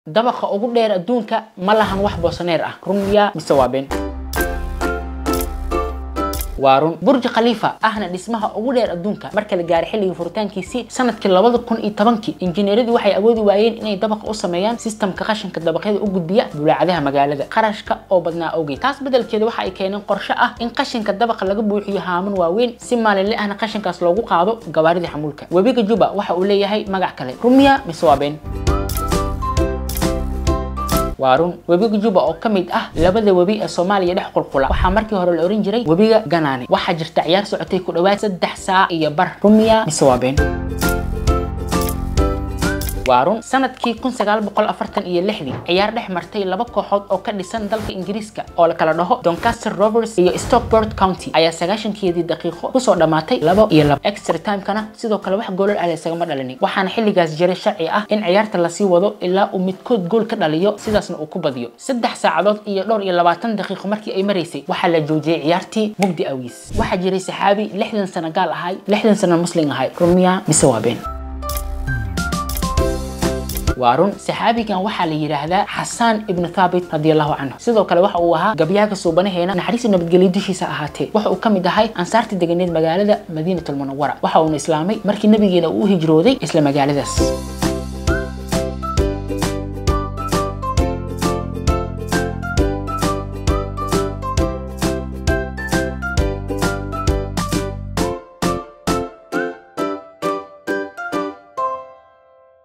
dabaqa ugu dheer adduunka ma lahan wax boosaneer ah run miyaa mise waa been waa run burj khalifa ahna dhismaha ugu dheer adduunka marka la gaaray xilligii furitaankiisii sanadkii labada kun iyo tobankii injineeradii waxay awoodi waayeen inay dabaqa u sameeyaan sistamka qashinka dabaqyada u gudbiya bulaacadaha magaalada qarashka oo badnaa awgeed taas bedelkeeda waxa ay keeneen qorshe ah in qashinka dabaqa laga buuxiyo haaman waaweyn si maalinle ahna qashinkaas loogu qaado gabaaridii xamuulka webiga juba waxa uu leeyahay magac kale rumiya mise waa been waa run webiga juba oo ka mid ah labada webi ee soomaaliya dhex qulqula waxaa markii hore la ohan jiray webiga ganaane waxaa jirta ciyaar socotay ku dhawaad saddex saac iyo bar rumiya mise waa been waa run sanadkii kun sagaal boqol afartan iyo lixdii ciyaar dhex martay laba kooxood oo ka dhisan dalka ingiriiska oo la kala dhaho doncaster rovers iyo stockport county ayaa sagaashankeedii daqiiqo kusoo dhammaatay labo iyo laba extra timekana sidoo kale wax goolal ah laysagama dhalinin waxaana xilligaas jiray sharci ah in ciyaarta lasii wado ilaa uu midkood gool ka dhaliyo sidaasna uu ku badiyo saddex saacadood iyo dhowr iyo labaatan daqiiqo markii ay maraysay waxaa la joojiyey ciyaartii mugdi awiis waxaa jiray saxaabi lixdan sano gaal ahay lixdan sano muslim ahay rumiya mise waa been waa run saxaabigan waxaa la yidhaahdaa xasaan ibnu thaabit radiallahu canhu sidoo kale waxa uu ahaa gabyaaga suubanaheena naxariista nabadgelyo dushiisa ahaatee waxa uu ka mid ahay ansaartii deganeed magaalada madiinatulmunawara waxa uuna islaamay markii nabigeena uu u hijrooday isla magaaladaas